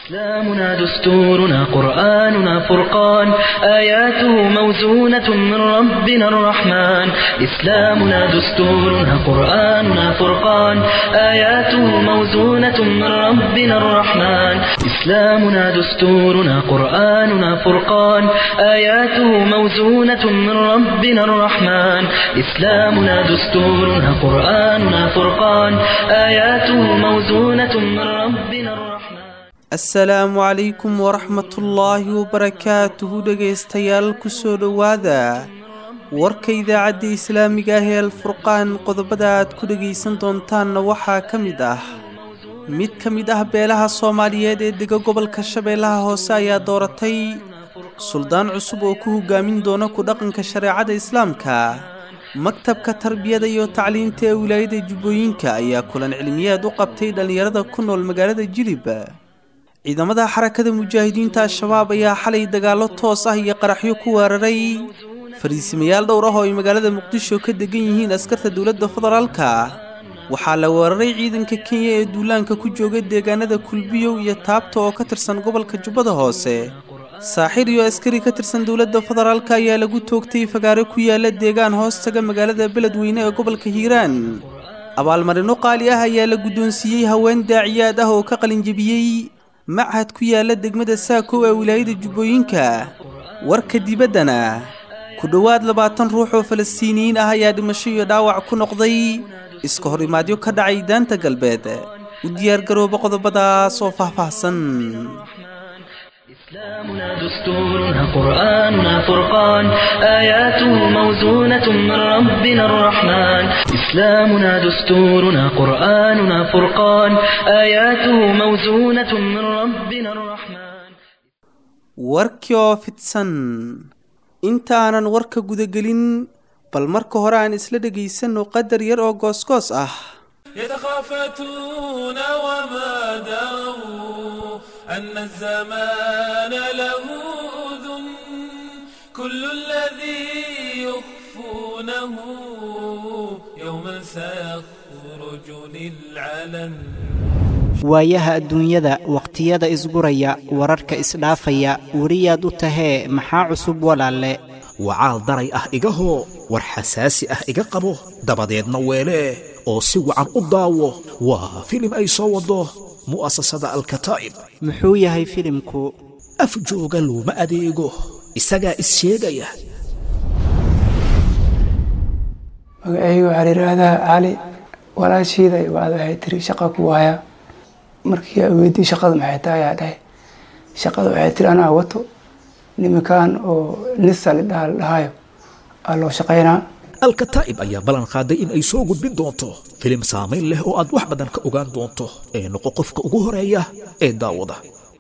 إسلامنا دستورنا قرآننا فرقان آياته موزونة من ربنا الرحمن إسلامنا دستورنا قرآننا فرقان آياته موزونة من ربنا الرحمن إسلامنا دستورنا قرآننا فرقان آياته موزونة من ربنا الرحمن إسلامنا دستورنا قرآننا فرقان آياته موزونة من ربنا الرحمن asalaamu calaykum waraxmatullaahi wabarakaatuhu dhegaystayaal kusoo dhowaada warka idaacadda islaamiga ah ee alfurqaan qodobada aad ku dhegaysan doontaanna waxaa ka mid ah mid ka mid ah beelaha soomaaliyeed ee dega gobolka shabeellaha hoose ayaa dooratay suldaan cusub oo ku hogaamin doona ku dhaqanka shareecada islaamka maktabka tarbiyada iyo tacliinta ee wilaayada jubbooyinka ayaa kulan cilmiyeed u qabtay dhallinyarada ku nool magaalada jilib ciidamada xarakada mujaahidiinta al-shabaab ayaa xalay dagaallo toos ah iyo qaraxyo ku weeraray fariisimayaal dhowr ah oo ay magaalada muqdisho ka degan yihiin askarta dowladda federaalka waxaa la weeraray ciidanka kenya ee duulaanka ku jooga deegaanada kulbiyow iyo taabta oo ka tirsan gobolka jubbada hoose saaxir iyo askari ka tirsan dowladda federaalka ayaa lagu toogtay fagaare ku yaala deegaan hoostaga magaalada beledweyne ee gobolka hiiraan abaalmarino qaali ah ayaa la guddoonsiiyey haween daaciyaad ah oo ka qalinjebiyey machad ku yaala degmada saakow ee wilaayada jubbooyinka warka dibaddana ku dhowaad labaatan ruux oo falastiiniyiin ah ayaa dhimasho iyo dhaawac ku noqday iska hor imaadyo ka dhacay daanta galbeed u diyaargarooba qodobadaas oo faahfaahsan إسلامنا دستورنا قرآننا فرقان آياته موزونة من ربنا الرحمن إسلامنا دستورنا قرآننا فرقان آياته موزونة من ربنا الرحمن warkii oo fidsan intaanan warka gudagelin bal marka hore aan isla dhegaysanno qadar yar oo goosgoos ah يتخافتون وما دروا أن الزمان له أذن كل الذي يخفونه يوما سيخرج للعلن waayaha adduunyada wakhtiyada isguraya wararka isdhaafaya weriyaad u tahee maxaa cusub walaalle wacaal daray ah igahoo war xasaasi ah iga qabo dabadeedna weelee oo si wacan u daawo waa filim ay soo waddo mu'asasada alkataa'ib muxuu yahay filimku af jooga looma adeego isagaa is sheegaya magacayga waxaa la yidhaahdaa cali walaashiida ibaad waxay tiri shaqa ku waaya markii aa weydii shaqada maxay tahay ayaa dhahay shaqada waxay tiri anaa wato niminkan oo nisa lidhaha la dhahayo aa loo shaqaynaa alkataa'ib ayaa ballan qaaday in ay soo gudbin doonto filim saamayn leh oo aad wax badan ka ogaan doonto ee noqo qofka ugu horeeya ee daawada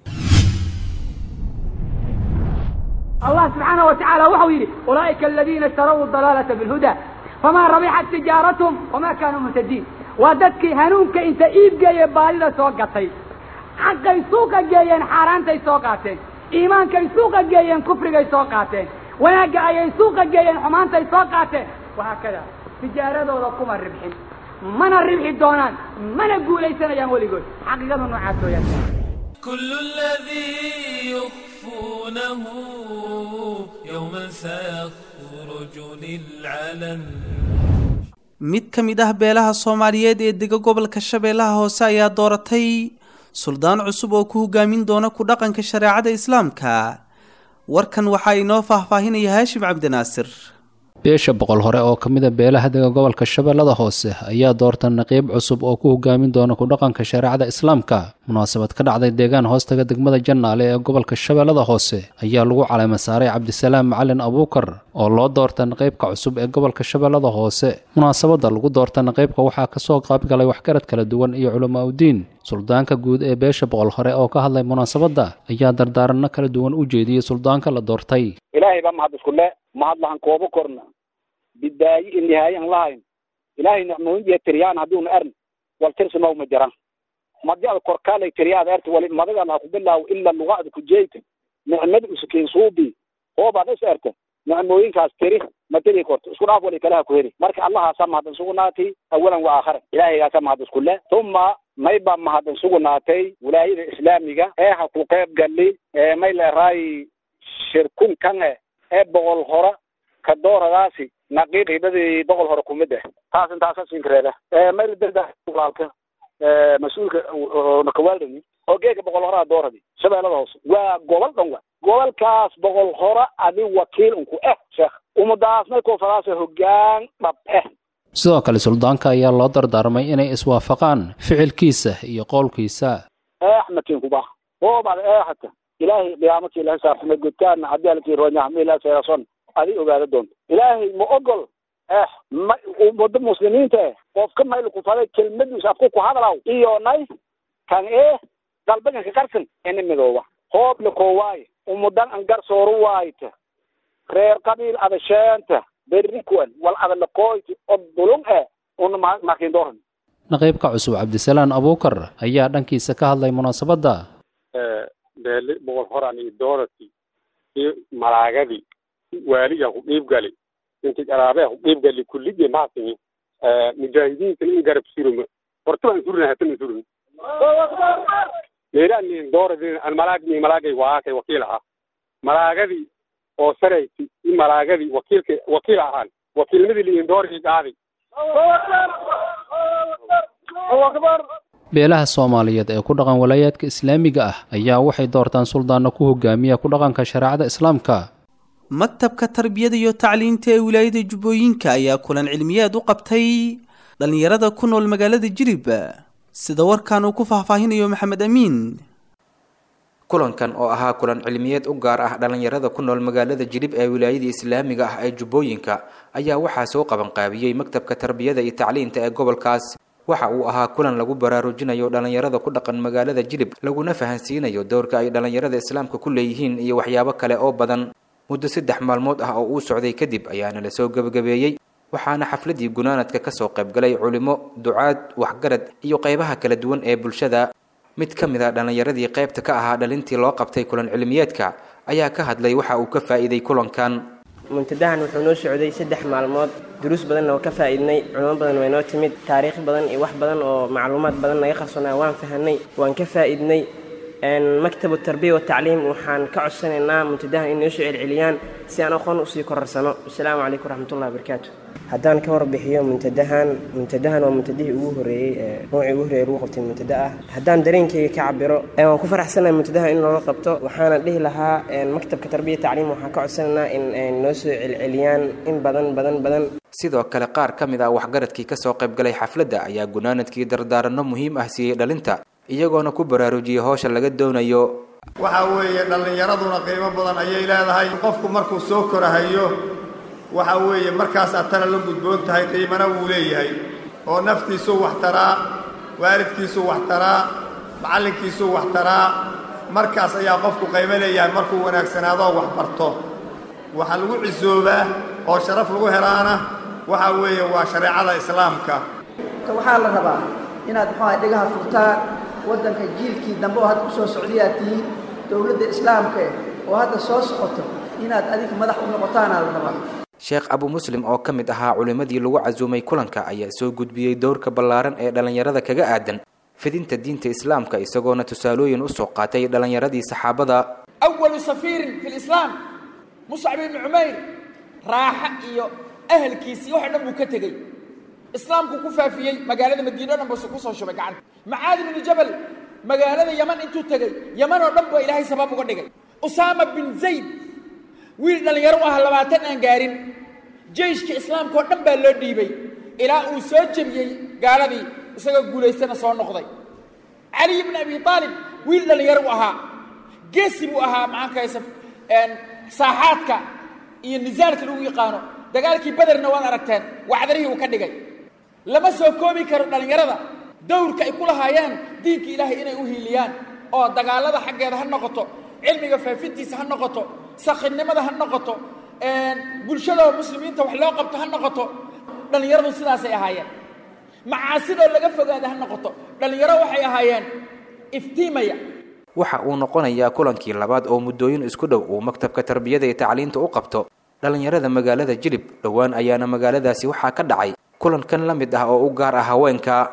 الله سبحانه وتعالى وحو يري أولئك الذين اشتروا الضلالة بالهدى فما ربحت تجارتهم وما كانوا مهتدين وددك هنونك انت ايب جاي بالي سوقتي حق سوق جايين حارانتي سوقاتين ايمانك سوق جايين كفر سوقاتين وناقا اي سوق جايين حمانتي سوقاتين وهكذا تجارة كما الربحين من الربح دونان من اقول ليس يا مولي قول حقيقة نوعاتو يا كل الذي يخفونه يوما سيخرج للعلن mid ka mid ah beelaha soomaaliyeed ee dega gobolka shabeellaha hoose ayaa dooratay suldaan cusub oo ku hogaamin doona ku dhaqanka shareecada islaamka warkan waxaa inoo faahfaahinaya haashim cabdinaasir beesha boqol hore oo ka mid a beelaha dega gobolka shabeellada hoose ayaa doorta naqiib cusub oo ku hogaamin doona ku dhaqanka shareecada islaamka munaasabad ka dhacday deegaan hoostaga degmada jannaale ee gobolka shabeellada hoose ayaa lagu caleema saaray cabdisalaam macalin abuukar oo loo doorta naqiibka cusub ee gobolka shabeellada hoose munaasabadda lagu doorta naqiibka waxaa kasoo qaybgalay waxgarad kala duwan iyo culamaa udiin suldaanka guud ee beesha boqol hore oo ka hadlay munaasabadda ayaa dardaaranno kala duwan u jeediyey suldaanka la doortay ilaahay baa mahad iskule mahad lahan koobo korna bidaayi i nihaaye an lahayn ilaahay nicmooyin iyo tiryaan hadduuna ern wal tirsumaw ma jiran madi ad korkaalay tiryaad erta wali madaga laha kubilaaw ila lugaada kujeyta nicmada usukiin suubi hoobaad is erta nicmooyinkaas tiri ma tiri korto isku dhaaf wali kalaha ku heli marka allahaasaa mahad isugunaati awalan wa aakhara ilaahaygaasa mahad iskule uma may baa mahadin sugnaatay wilaayada islaamiga ee ha ku qayb gali ee may leeraay shirkun kange ee boqol hora ka dooradaasi naqiib hibadii boqol hore kumid ah taas intaasa sinkareeda may la darda walaalka mas-uulka nakawaalani oo geeka boqol horaa dooradi shabeellada hoose waa gobol dhan wa gobolkaas boqol hora adi wakiil unku eh sheekh umadaas may koofadaasa hogaan dhab eh sidoo kale suldaanka ayaa loo dardaarmay inay iswaafaqaan ficilkiisa iyo qowlkiisa axmedkin kuba oobad eexata ilaahay qiyaamati ilahay saarxume godkaana haddii alkii roonyahmila seerason adi ogaada doonto ilaahay ma ogol eh ma umada muslimiinta eh qofka mayl kufaday kelmadiis afku ku hadlaw iyo nay kan ee dalbaganka qarsan ini midooba hoob la koowaaye umudan an garsooru waayta reer qabiil adasheenta berikuan wal adalaqooyti od dulun eh una makin dooran naqiibka cusub cabdisalaan abuukar ayaa dhankiisa ka hadlay munaasabadda beeli boqol horan iyo doorati iyo malaagadii waaliga ku dhiibgali inti qaraabeha ku dhiibgali kulligii maasimi mujaahidiintan in garab suruma horta baan surina hatan surina meelaanin dooradin an malaag ni malaagay waakay wakiil ahaa malaagadii oo sarayti i malaagadii wakiilka wakiil ahaan wakiilnimadii liin doorigii qaaday beelaha soomaaliyeed ee ku dhaqan walaayaadka islaamiga ah ayaa waxay doortaan suldaanno ku hogaamiya ku dhaqanka shareecada islaamka maktabka tarbiyada iyo tacliinta ee wilaayada jubbooyinka ayaa kulan cilmiyeed u qabtay dhallinyarada ku nool magaalada jirib sida warkan uu ku faahfaahinayo maxamed amiin kulankan oo ahaa kulan cilmiyeed u gaar ah dhallinyarada ku nool magaalada jilib ee wilaayada islaamiga ah ee jubbooyinka ayaa waxaa soo qabanqaabiyey maktabka tarbiyada iyo tacliinta ee gobolkaas waxa uu ahaa kulan lagu baraarujinayo dhallinyarada ku dhaqan magaalada jilib laguna fahansiinayo dowrka ay dhallinyarada islaamka ku leeyihiin iyo waxyaabo kale oo badan muddo saddex maalmood ah oo uu socday kadib ayaana lasoo gebagabeeyey waxaana xafladii gunaanadka kasoo qaybgalay culimo ducaad waxgarad iyo qeybaha kala duwan ee bulshada mid ka mid a dhallinyaradii qaybta ka ahaa dhalintii loo qabtay kulan cilmiyeedka ayaa ka hadlay waxa uu ka faa'iiday kulankan muntadahan wuxuu noo socday saddex maalmood duruus badanna waa ka faa'iidnay culimo badan way noo timid taariikh badan iyo wax badan oo macluumaad badan naga qarsoonaa waan fahanay waan ka faa'iidnay maktabu tarbiya watacliim waxaan ka codsanaynaa muntadahan in noo soo celceliyaan si aan aqoon usii korarsano wasalaamu calaykum waraxmatullahi wabarakaatu haddaan ka warbixiyo muntadahan muntadahan waa muntadihii ugu horreeyey noocii ugu horreeyey lagu qabtay muntada ah haddaan dareenkayga ka cabiro waan ku faraxsanahay muntadahan in looga qabto waxaana dhihi lahaa maktabka tarbiya tacliim waxaan ka codsanaynaa in noo soo celceliyaan in badan badan badan sidoo kale qaar ka mid ah waxgaradkii kasoo qaybgalay xafladda ayaa gunaanadkii dardaaranno muhiim ah siiyey dhalinta iyagoona ku baraarujiyey howsha laga doonayo waxa weeye dhallinyaraduna qiimo badan ayay leedahay qofku markuu soo korahayo waxa weeye markaas aad tana la gudboon tahay qiimana wuu leeyahay oo naftiisuu wax taraa waalidkiisuu wax taraa macallinkiisuu wax taraa markaas ayaa qofku qiimo leeyahay markuu wanaagsanaadoo wax barto waxa lagu cisoobaa oo sharaf lagu helaana waxa weeye waa shareecada islaamka waxaa la rabaa inaad muxuaha dhegaha furtaan waddanka jiilkii dambe oo hadda u soo socdayaad tihiin dowladda islaamka eh oo hadda soo socoto inaad adiga madax u noqotaanaa la rabaa sheekh abu muslim oo ka mid ahaa culimmadii lagu casuumay kulanka ayaa soo gudbiyey dowrka ballaaran ee dhallinyarada kaga aadan fidinta diinta islaamka isagoona tusaalooyin usoo qaatay dhallinyaradii saxaabada awalu safiirin fi lislaam muscab ibni cumayr raaxa iyo ahalkiisii wax o dhan buu ka tegey islaamku ku faafiyey magaalada madiine o dhan buu kusoo shubay gacanta macaadi bnu jabal magaalada yaman intuu tegey yaman oo dhan baa ilaahay sabab uga dhigay usaama bin zayd wiil dhallinyaro u ah labaatan aan gaarin jeyshka islaamka oo dhan baa loo dhiibay ilaa uu soo jebiyey gaaladii isagoo guulaystana soo noqday caliy bni abi aalib wiil dhallinyaro u ahaa geesi buu ahaa maxaankays saaxaadka iyo nisaalka lagu yaqaano dagaalkii bederna waad aragteen wacdarihii uu ka dhigay lama soo koobi karo dhallinyarada dowrka ay ku lahaayeen diinka ilaahay inay u hiiliyaan oo dagaalada xaggeeda ha noqoto cilmiga faafintiisa ha noqoto sakhinimada ha noqoto bulshada muslimiinta wax loo qabto ha noqoto dhallinyaradu sidaasay ahaayeen macaasidoo laga fogaada ha noqoto dhallinyaro waxay ahaayeen iftiimaya waxa uu noqonayaa kulankii labaad oo muddooyin isku dhow uu maktabka tarbiyada iyo tacliinta u qabto dhallinyarada magaalada jilib dhowaan ayaana magaaladaasi waxaa ka dhacay kulankan la mid ah oo u gaar ah haweenka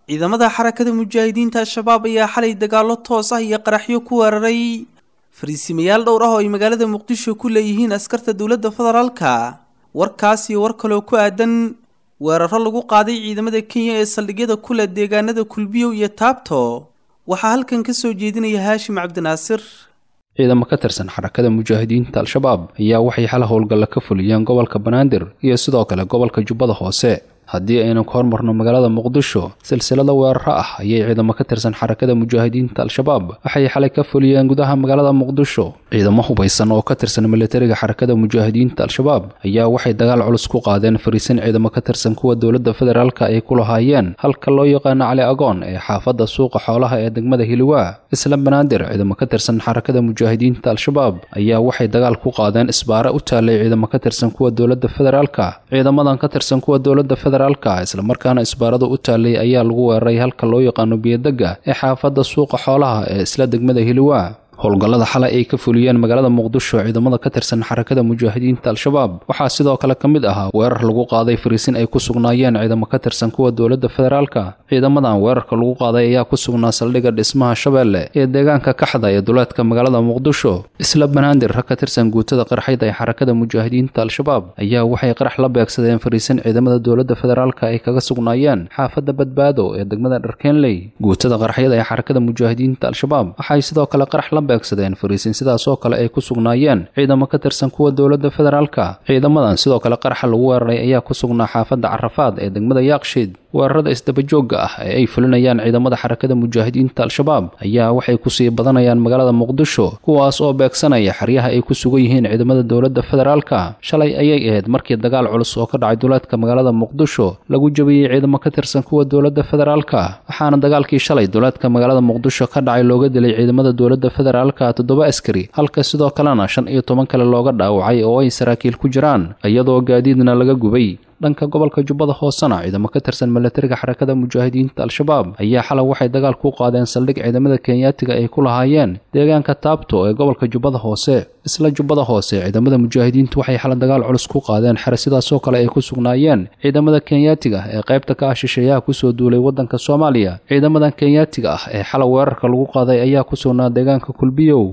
ciidamada xarakada mujaahidiinta al-shabaab ayaa xalay dagaallo toos ah iyo qaraxyo ku weeraray fariisimayaal dhowr ah oo ay magaalada muqdisho ku leeyihiin askarta dowladda federaalka warkaas iyo war kaloo ku aadan weeraro lagu qaaday ciidamada kenya ee saldhigyada ku leh deegaanada kulbiyow iyo taabto waxaa halkan ka soo jeedinaya haashim cabdinaasir ciidamo ka tirsan xarakada mujaahidiinta al-shabaab ayaa waxay xal howlgalla ka fuliyeen gobolka banaadir iyo sidoo kale gobolka jubbada hoose haddii aynu ka hormarno magaalada muqdisho silsilada weeraro ah ayay ciidamo ka tirsan xarakada mujaahidiinta al-shabaab waxay xalay ka fuliyeen gudaha magaalada muqdisho ciidamo hubaysan oo ka tirsan militariga xarakada mujaahidiinta al-shabaab ayaa waxay dagaal culus ku qaadeen fariisin ciidamo ka tirsan kuwa dowladda federaalka ay ku lahaayeen halka loo yaqaano cali agoon ee xaafadda suuqa xoolaha ee degmada hiliwaa isla banaadir ciidamo ka tirsan xarakada mujaahidiinta al-shabaab ayaa waxay dagaal ku qaadeen isbaare u taallay ciidamo ka tirsan kuwa dowladda federaalka ciidamadan ka tirsan kuwa dowladda federaalka islamarkaana isbaarada u taallay ayaa lagu weeraray halka loo yaqaano biyodegga ee xaafadda suuqa xoolaha ee isla degmada hiliwaa howlgallada xalay ay ka fuliyeen magaalada muqdisho ciidamada ka tirsan xarakada mujaahidiinta al-shabaab waxaa sidoo kale ka mid ahaa weerar lagu qaaday fariisin ay ku sugnaayeen ciidamo ka tirsan kuwa dowladda federaalka ciidamadan weerarka lagu qaaday ayaa ku sugnaa saldhigga dhismaha shabeelle ee deegaanka kaxda ee duleedka magaalada muqdisho isla banaadir rag ka tirsan guutada qarxayda ee xarakada mujaahidiinta al-shabaab ayaa waxay qarax la beegsadeen fariisin ciidamada dowladda federaalka ay kaga sugnaayeen xaafadda badbaado ee degmada dharkeenley guutada qarxyada ee xarakada mujaahidiinta al-shabaab waxay sidoo kale qarax la beegsadeen fariisin sidaas oo kale ay ku sugnaayeen ciidamo ka tirsan kuwa dowladda federaalka ciidamadan sidoo kale qaraxa lagu weeraray ayaa ku sugnaa xaafadda carafaad ee degmada yaaqshiid weerarada isdabajoogga ah ee ay fulinayaan ciidamada xarakada mujaahidiinta al-shabaab ayaa waxay kusii badanayaan magaalada muqdisho kuwaas oo beegsanaya xeryaha ay ku sugan yihiin ciidamada dowladda federaalka shalay ayay ahayd markii dagaal culus oo ka dhacay duleedka magaalada muqdisho lagu jabiyey ciidamo ka tirsan kuwa dowladda federaalka waxaana dagaalkii shalay duleedka magaalada muqdisho ka dhacay looga dilay ciidamada dowladda federaalka toddoba askari halka sidoo kalena shan iyo toban kale looga dhaawacay oo ay saraakiil ku jiraan iyadoo gaadiidna laga gubay dhanka gobolka jubbada hoosena ciidamo ka tirsan milatariga xarakada mujaahidiinta al-shabaab ayaa xalay waxay dagaal ku qaadeen saldhig ciidamada kenyaatiga ay ku lahaayeen deegaanka taabto ee gobolka jubbada hoose isla jubbada hoose ciidamada mujaahidiintu waxay xalay dagaal culus ku qaadeen xere sidaasoo kale ay ku sugnaayeen ciidamada kenyaatiga ee qaybta ka ah shisheeyaha kusoo duulay waddanka soomaaliya ciidamadan kenyaatiga ah ee xalay weerarka lagu qaaday ayaa ku sugnaa deegaanka kulbiyow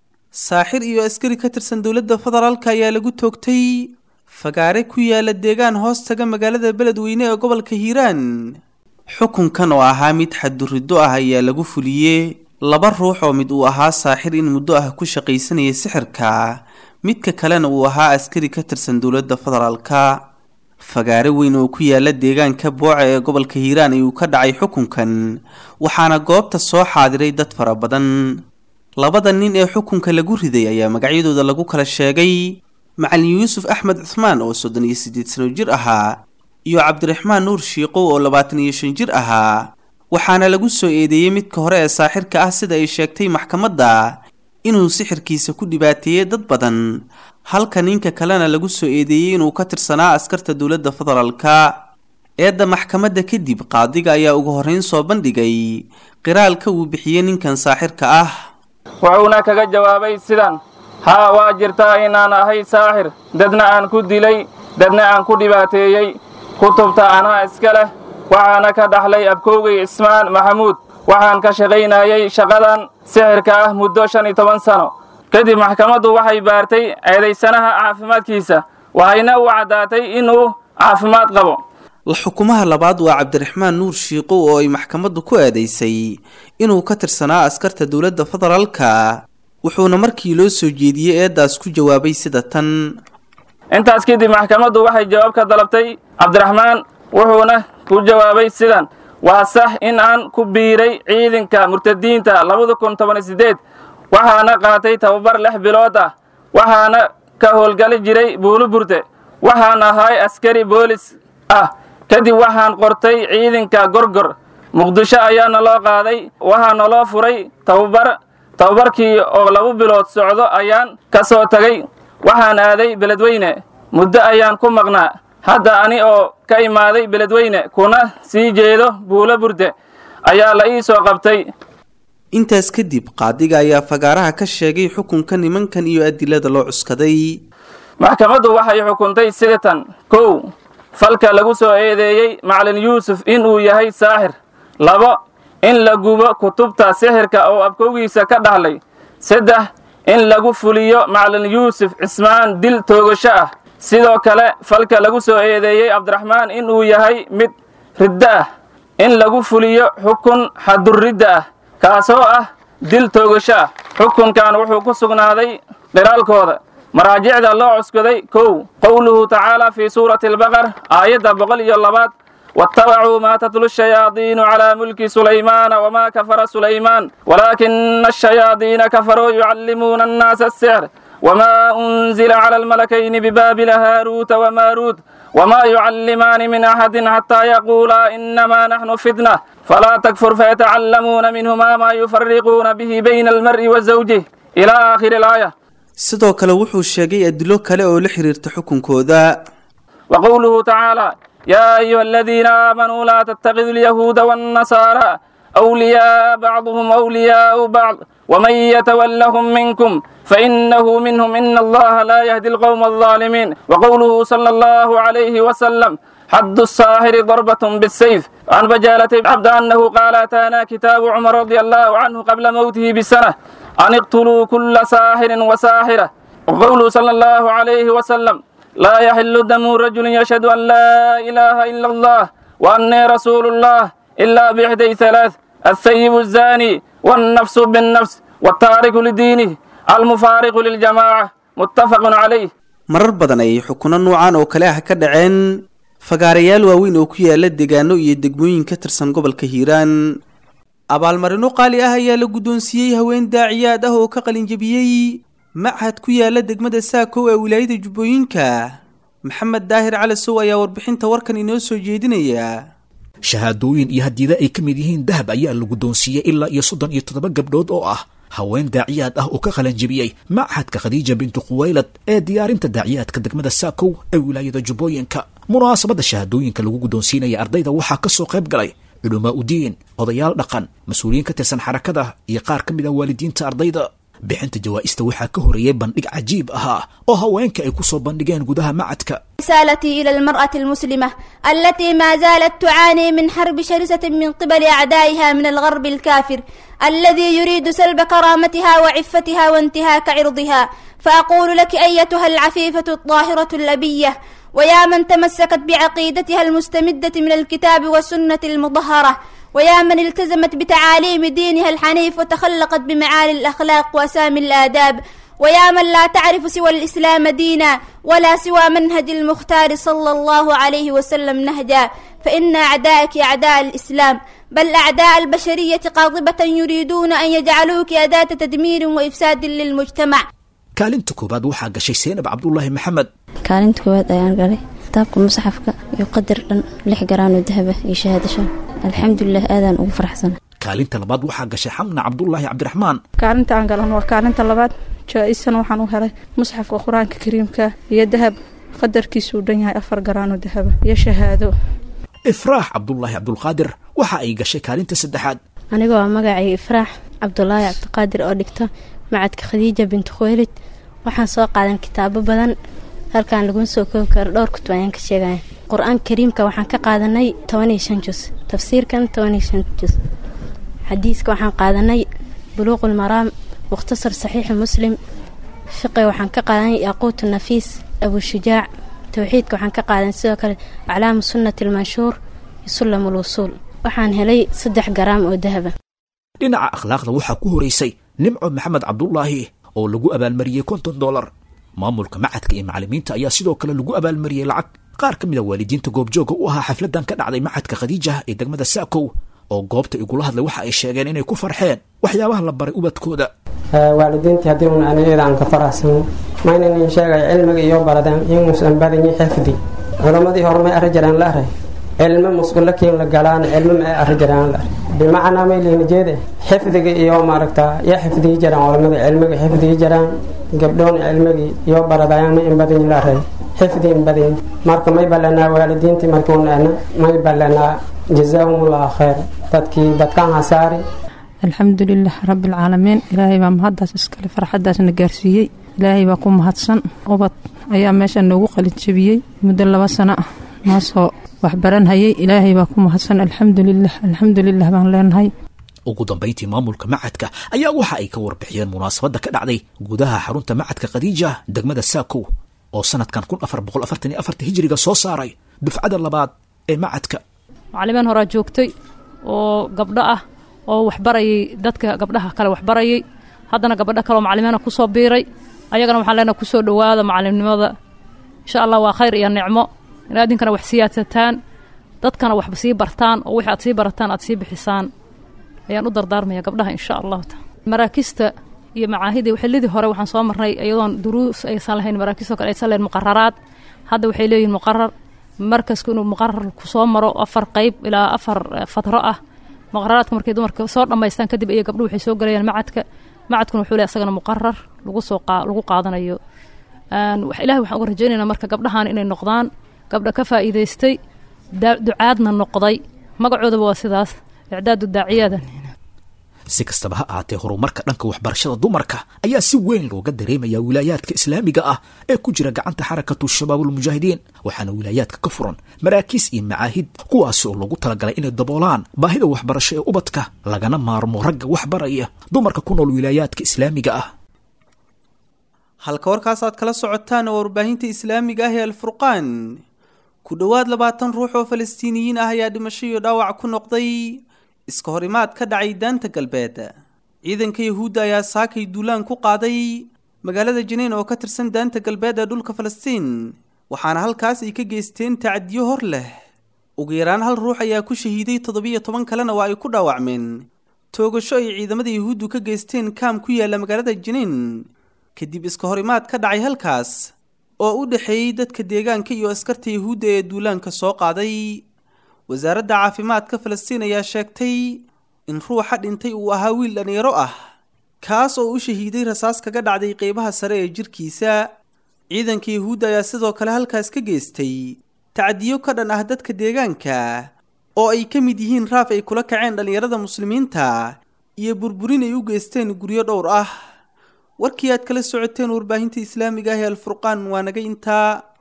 saaxir iyo askari ka tirsan dowladda federaalka ayaa lagu toogtay fagaare ku yaala deegaan hoos taga magaalada beledweyne ee gobolka hiiraan xukunkan oo ahaa mid xadduriddo ah ayaa lagu fuliyey laba ruux oo mid uu ahaa saaxir in muddo ah ku shaqaysanaya sixirka midka kalena uu ahaa askari ka tirsan dowladda federaalka fagaare weyn oo ku yaala deegaanka booca ee gobolka hiiraan ayuu ka dhacay xukunkan waxaana goobta soo xaadiray dad fara badan labada nin ee xukunka lagu riday ayaa magacyadooda lagu kala sheegay macalin yuusuf axmed cuhmaan oo soddon iyo siddeed sano jir ahaa iyo cabdiraxmaan nuur shiiqow oo labaatan iyo shan jir ahaa waxaana lagu soo eedeeyey midka hore ee saaxirka ah sida ay sheegtay maxkamadda inuu sixirkiisa ku dhibaateeyey dad badan halka ninka kalena lagu soo eedeeyey inuu ka tirsanaa askarta dowladda federaalka eedda maxkamadda kadib qaadiga ayaa ugu horrayn soo bandhigay qiraalka uu bixiyey ninkan saaxirka ah wuxuuna kaga jawaabay sidan haa waa jirtaa inaan ahay saaxir dadna aan ku dilay dadna aan ku dhibaateeyey kutubta anaa iska leh waxaana ka dhaxlay abkowgay ismaan maxamuud waxaan ka shaqaynayay shaqadan sixirka ah muddo shan iyo toban sano kadib maxkamaddu waxay baartay eedaysanaha caafimaadkiisa waxayna u caddaatay inuu caafimaad qabo xukumaha labaad waa cabdiraxmaan nuur shiiqow oo ay maxkamaddu ku eedaysay inuu ka tirsanaa askarta dowladda federaalka wuxuuna markii loo soo jeediyey eeddaas ku jawaabay sida tan intaas kadib maxkamaddu waxay jawaab ka dalabtay cabdiraxmaan wuxuuna ku jawaabay sidan waa sax in aan ku biiray ciidanka murtadiinta labada kun toban iyo siddeed waxaana qaatay tababar lix bilood ah waxaana ka howlgali jiray buuluburte waxaan ahay askari boolis ah kadib waxaan qortay ciidanka gorgor muqdisho ayaana loo qaaday waxaana loo furay tababar tababarkii oo laba bilood socdo ayaan ka soo tagay waxaan aaday beledweyne muddo ayaan ku maqnaa hadda ani oo ka imaaday beledweyne kuna sii jeedo buulo burde ayaa la ii soo qabtay intaas kadib qaadiga ayaa fagaaraha ka sheegay xukunka nimankan iyo adilada loo cuskaday maxkamaddu waxay xukuntay sidatan kow falka lagu soo eedeeyey macalin yuusuf inuu yahay saaxir labo in la gubo kutubta sixirka oo abkowgiisa ka dhahlay saddex in lagu fuliyo macalin yuusuf cismaan dil toogasho ah sidoo kale falka lagu soo eedeeyey cabdiraxmaan in uu yahay mid riddo ah in lagu fuliyo xukun xadurridda ah kaasoo ah dil toogasho ah xukunkan wuxuu ku sugnaaday qiraalkooda maraajicda loo cuskaday kow qowluhu tacaala fii suurati albaqar aayadda boqol iyo labaad واتبعوا ما تتلو الشياطين على ملك سليمان وما كفر سليمان ولكن الشياطين كفروا يعلمون الناس السحر وما أنزل على الملكين ببابل هاروت وماروت وما يعلمان من أحد حتى يقولا إنما نحن فتنة فلا تكفر فيتعلمون منهما ما يفرقون به بين المرء وزوجه إلى آخر الآية sidoo kale wuxuu sheegay adilo kale oo la xiriirta xukunkooda وقوله تعالى يا أيها الذين آمنوا لا تتخذوا اليهود والنصارى أولياء بعضهم أولياء بعض ومن يتولهم منكم فإنه منهم إن الله لا يهدي القوم الظالمين وقوله صلى الله عليه وسلم حد الساحر ضربة بالسيف عن بجالة عبد أنه قال أتانا كتاب عمر رضي الله عنه قبل موته بسنة أن اقتلوا كل ساحر وساحرة وقوله صلى الله عليه وسلم لا يحل دم رجل يشهد أن لا إله إلا الله وأني رسول الله إلا بإحدى ثلاث الثيب الزاني والنفس بالنفس والتارك لدينه المفارق للجماعة متفق عليه marar badan ayay xukuno noocan oo kale ah ka dhaceen fagaarayaal waaweyn oo ku yaala deegaano iyo degmooyin ka tirsan gobolka hiiraan abaalmarino qaali ah ayaa la guddoonsiiyey haween daaciyaad ah oo ka qalinjabiyey machad ku yaala degmada saakow ee wilaayada jubbooyinka maxamed daahir cali sow ayaa warbixinta warkan inoo soo jeedinaya shahaadooyin iyo hadiida ay ka mid yihiin dahab ayaa la guddoonsiiyey ilaa iyo soddon iyo toddoba gabdhood oo ah haween daaciyaad ah oo ka qalanjabiyey machadka khadiija bintu khuwaylad ee diyaarinta daaciyaadka degmada saakow ee wilaayada jubbooyinka munaasabadda shahaadooyinka lagu guddoonsiinaya ardayda waxaa ka soo qayb galay culamaa udiin odayaal dhaqan mas-uuliyiin ka tirsan xarakada iyo qaar ka mid ah waalidiinta ardayda bixinta jawaa'ista waxaa ka horeeyey bandhig cajiib ahaa oo haweenka ay ku soo bandhigeen gudaha macadka رسالتي إلى المرأة المسلمة التي ما زالت تعاني من حرب شرسة من قبل أعدائها من الغرب الكافر الذي يريد سلب كرامتها وعفتها وانتهاك عرضها فأقول لك أيتها العفيفة الطاهرة الأبية ويا من تمسكت بعقيدتها المستمدة من الكتاب والسنة المطهرة ويا من التزمت بتعاليم دينها الحنيف وتخلقت بمعالي الأخلاق وأسامي الآداب ويا من لا تعرف سوى الإسلام دينا ولا سوى منهج المختار صلى الله عليه وسلم نهجا فإن أعدائك أعداء الإسلام بل أعداء البشرية قاطبة يريدون أن يجعلوك أداة تدمير وإفساد للمجتمع kaalinta koowaad waxaa gashay seenab cabdulaahi maxamed kaalinta koowaad ayaan galay kitaabka musxafka iyo qadar dhan lix garaan oo dahaba iyo shahaado shan alxamdulilah aadaan ugu faraxsana kaalinta labaad waxaa gashay xamna cabdulaahi cabdiraxmaan kaalinta aan galan waa kaalinta labaad jaa-isana waxaan u helay musxafka qur-aanka kariimka iyo dahab qadarkiisuu dhan yahay afar garaan oo dahaba iyo shahaado ifraax cabdulaahi cabdulqaadir waxa ay gashay kaalinta saddexaad aniga waa magacay ifraax cabdulaahi cabdiqaadir oo dhigta macadka khadiija bintu khuwaylid waxaan soo qaadan kitaabo badan halkaan laguma soo koobi karo dhowr kutub ayaan ka sheegaya qur-aanka kariimka waxaan ka qaadanay toban iyo shan jus tafsiirkan toban iyo shan jus xadiiska waxaan qaadanay buluuqul maraam mukhtasar saxiixi muslim fiqi waxaan ka qaadanay yaquutu nafiis abushujaac towxiidka waxaan ka qaadanay sidoo kale aclaamu sunnati almanshuur iyo sullam ulwusuul waxaan helay saddex garaam oo dahaba dhinaca akhlaaqda waxaa ku horeysay nimco maxamed cabdulaahi oo lagu abaalmariyey konton dolar maamulka macadka iyo macalimiinta ayaa sidoo kale lagu abaalmariyey lacag qaar ka mid a waalidiinta goobjooga u ahaa xafladan ka dhacday macadka khadiija ee degmada saakow oo goobta igula hadlay waxa ay sheegeen inay ku farxeen waxyaabaha la baray ubadkooda waalidiintii haddii un anigeeda aan ka faraxsan maynan in sheegay cilmiga iyo baradeen inuusan badanyi xifdi culammadii hore may arri jireen la aray cilmo musqulakiin la galaan cilmo ma arri jireen la aray bimacnaa may liina jeede xifdiga iyo maaragta ya xifdiyi jiraan culamada cilmiga xifdiyi jiraan gabdhoon cilmigii iyo baradayaan ma in badanyi la aray xifdi in badanyi marka may ballanaa waalidiintii markuunana may ballanaa jazaahumullahu khayr dadkii dadkaan hasaari alxamdulilah rabbialcaalamiin ilaahay baa mahaddaas iskale farxaddaasna gaarsiiyey ilaahay baa ku mahadsan ubad ayaa meesha noogu qalinjabiyey muddo laba sano ah noo soo wax baranhayay ilaahay baa ku mahadsan alxamdulilah alxamdulilah baan leenahay ugu dambayntii maamulka macadka ayaa waxa ay ka warbixiyeen munaasabadda ka dhacday gudaha xarunta macadka khadiija degmada saakow oo sanadkan kun afar boqol afartan iyo afarta hijiriga soo saaray dufcada labaad ee macadka macalimiin horaa joogtay oo gabdho ah oo waxbarayay dadka gabdhaha kale waxbarayay haddana gabadho kaleoo macalimiina kusoo biiray ayagana waxaan leenahay kusoo dhowaada macalimnimada insha allah waa khayr iyo nicmo inaad idinkana wax siyaadsataan dadkana waxba sii bartaan oo wixii aad sii barataan aad sii bixisaan ayaan u dardaarmaya gabdhaha insha allahu taala maraakista iyo macaahidii xillidii hore waxaan soo marnay iyadoon duruus aysan lahayn maraakiistoo kale aysan lahayn muqararaad hadda waxay leeyihin muqarar markasku inuu muqarar kusoo maro afar qeyb ilaa afar fatro ah muqararaadka markay dumarka soo dhammaystaan kadib iyo gabdhuhu waxay soo gelayaan macadka macadkuna wuxuu leeyahay asagana muqarar lagu soo lagu qaadanayo ilahay waxaan uga rajaynaynaa marka gabdhahan inay noqdaan gabdha ka faa'iidaystay ducaadna noqday magacoodaba waa sidaas icdaadu daaciyaada si kastaba ha ahaatee horumarka dhanka waxbarashada dumarka ayaa si weyn looga dareemayaa wilaayaadka islaamiga ah ee ku jira gacanta xarakatu shabaabulmujaahidiin waxaana wilaayaadka ka furan maraakiis iyo macaahid kuwaasi oo loogu talagalay inay daboolaan baahida waxbarasho ee ubadka lagana maarmo ragga waxbaraya dumarka ku nool wilaayaadka islaamiga ah halka warkaas aad kala socotaan oo warbaahinta islaamiga ah ee alfurqaan ku dhowaad labaatan ruux oo falastiiniyiin ah ayaa dhimasho iyo dhaawac ku noqday iska horimaad ka dhacay daanta galbeed ciidanka yahuudda ayaa saakay duulaan ku qaaday magaalada janiin oo ka tirsan daanta galbeed ee dhulka falastiin waxaana halkaas ay ka geysteen tacadiyo hor leh ugu yaraan hal ruux ayaa ku shahiiday toddobiyo toban kalena waa ay ku dhaawacmeen toogasho ay ciidamada yahuuddu ka geysteen kaam ku yaalla magaalada janiin kadib iska horimaad ka dhacay halkaas oo u dhexeeyey dadka deegaanka iyo askarta yahuudda ee duulaanka soo qaaday wasaaradda caafimaadka falastiin ayaa sheegtay in ruuxa dhintay uu ahaa wiil dhallinyaro ah kaas oo u shahiiday rasaas kaga dhacday qeybaha sare ee jirkiisa ciidanka yahuudda ayaa sidoo kale halkaas ka geystay tacdiyo ka dhan ah dadka deegaanka oo ay ka mid yihiin raaf ay kula kaceen dhallinyarada muslimiinta iyo burburin ay u geysteen guryo dhowr ah warkii aad kala socoteen warbaahinta islaamiga ah ee alfurqaan waa naga intaa